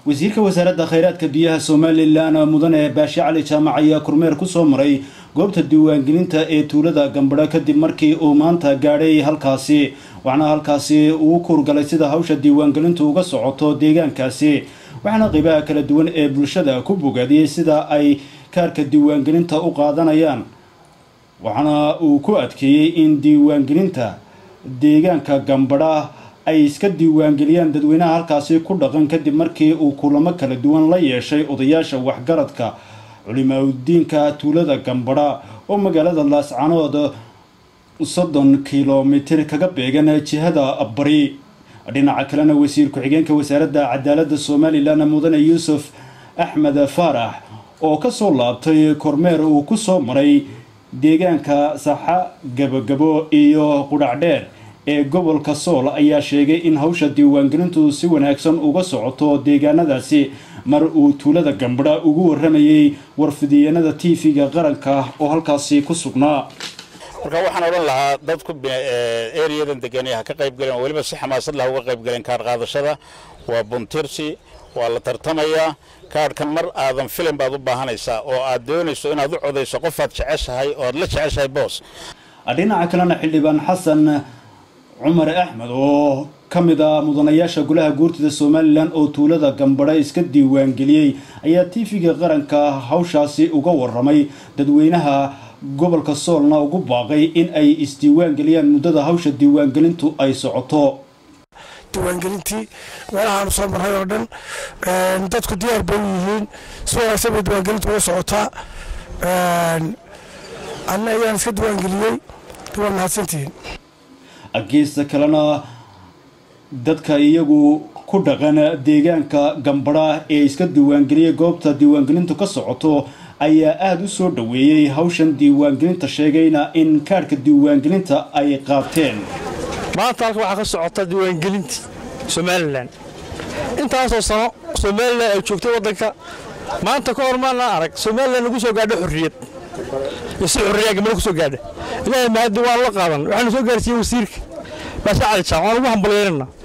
wasiirka wasaaradda khayraadka biyaha somalilan mudane baashe cali jaamac ayaa kormeer kusoo maray goobta diiwaangelinta ee tuulada gambadho kadib markii uu maanta gaadhay halkaasi waxaana halkaasi uu kuurgalay sida hawsha diiwaangelintu uga socoto deegaankaasi waxaana qeybaha kala duwan ee bulshada ku bogaadiyey sida ay kaarka diiwaangelinta u qaadanayaan waxaana uu ku adkeeyey in diiwaangelinta deegaanka gambadha ay iska diiwaangeliyaan dadweynaha halkaasi ku dhaqan kadib markii uu kulamo kala duwan la yeeshay odayaasha waxgaradka culimaudiinka tuulada gambadha oo magaalada laascanood soddon kilomitir kaga beegan jihada bari dhinaca kalena wasiir ku-xigeenka wasaaradda cadaaladda somalilan mudane yuusuf axmed faarax oo kasoo laabtay kormeer uu kusoo maray deegaanka saxa gabogabo iyo qudhacdheer ee gobolka sool ayaa sheegay in hawsha diiwaangelintu si wanaagsan uga socoto deegaanadaasi mar uu tuulada gambadha ugu waramayay warfidiyeenada t v-ga qaranka oo halkaasi ku sugnaa marka waxaan odhan lahaa dadku ereyadan deganay ha ka qayb galeen oo weliba si xamaasad lah uga qayb galeen kaar qaadashada waa buntirsi waa la tartamayaa kaarhkan mar aadan filim baad u baahanaysaa oo aad doonayso inaad u codayso qofaad jeceshahay oo aad la jeceshahay boos dhinaca kalena xildhibaan xasan cumar axmed oo ka mid ah mudanayaasha golaha guurtida somalilan oo tuulada gambadha iska diiwaangeliyey ayaa t v-ga qaranka hawshaasi uga waramay dadweynaha gobolka soolna ugu baaqay in ay isdiiwaangeliyaan muddada hawsha diiwaangelintu ay socoto diiwaangelintii meelahaanu soo marray oo dhan dadku diyaar bay u yihiin si wanaagsan bay diiwaangelintu uga socotaa anna ayaan iska diiwaangeliyey waa mahadsantihiin geesta kalena dadka iyagu ku dhaqan deegaanka gambadha ee iska diiwaangeliyay goobta diiwaangelintu ka socoto ayaa aada u soo dhoweeyey hawshan diiwaangelinta sheegayna in kaarhka diiwaangelinta ay qaateen maanta halka waxaa ka socota diiwaangelintii somalilan intaasoo sano somalilan ay joogtay waddanka maanta ka hor maanaan arag somalilan lagu soo gaadho xorriyad iyo si xorriyaa gabadha ku soo gaadha ilaahay mahaddi waan la qaadan waxaanu soo gaarsiiyey wasiirka baashe cali jaac waan ugu hambalyeynana